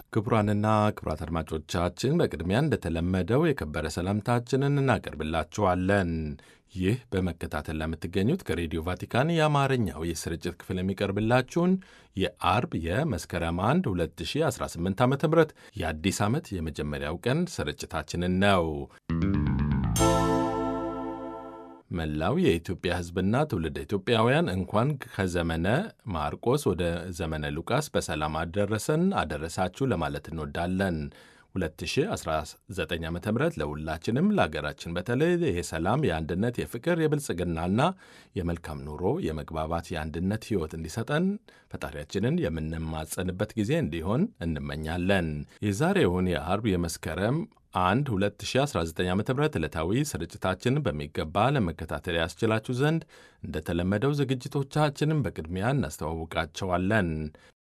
ክቡራንና ክቡራት አድማጮቻችን በቅድሚያ እንደተለመደው የከበረ ሰላምታችንን እናቀርብላችኋለን። ይህ በመከታተል ለምትገኙት ከሬዲዮ ቫቲካን የአማርኛው የስርጭት ክፍል የሚቀርብላችሁን የአርብ የመስከረም 1 2018 ዓ ም የአዲስ ዓመት የመጀመሪያው ቀን ስርጭታችንን ነው። መላው የኢትዮጵያ ሕዝብና ትውልደ ኢትዮጵያውያን እንኳን ከዘመነ ማርቆስ ወደ ዘመነ ሉቃስ በሰላም አደረሰን አደረሳችሁ ለማለት እንወዳለን። 2019 ዓ ም ለሁላችንም ለሀገራችን በተለይ የሰላም፣ የአንድነት፣ የፍቅር፣ የብልጽግናና የመልካም ኑሮ የመግባባት የአንድነት ሕይወት እንዲሰጠን ፈጣሪያችንን የምንማጸንበት ጊዜ እንዲሆን እንመኛለን። የዛሬውን የአርብ የመስከረም አንድ 2019 ዓ ም ዕለታዊ ስርጭታችንን በሚገባ ለመከታተል ያስችላችሁ ዘንድ እንደተለመደው ዝግጅቶቻችንን በቅድሚያ እናስተዋውቃቸዋለን።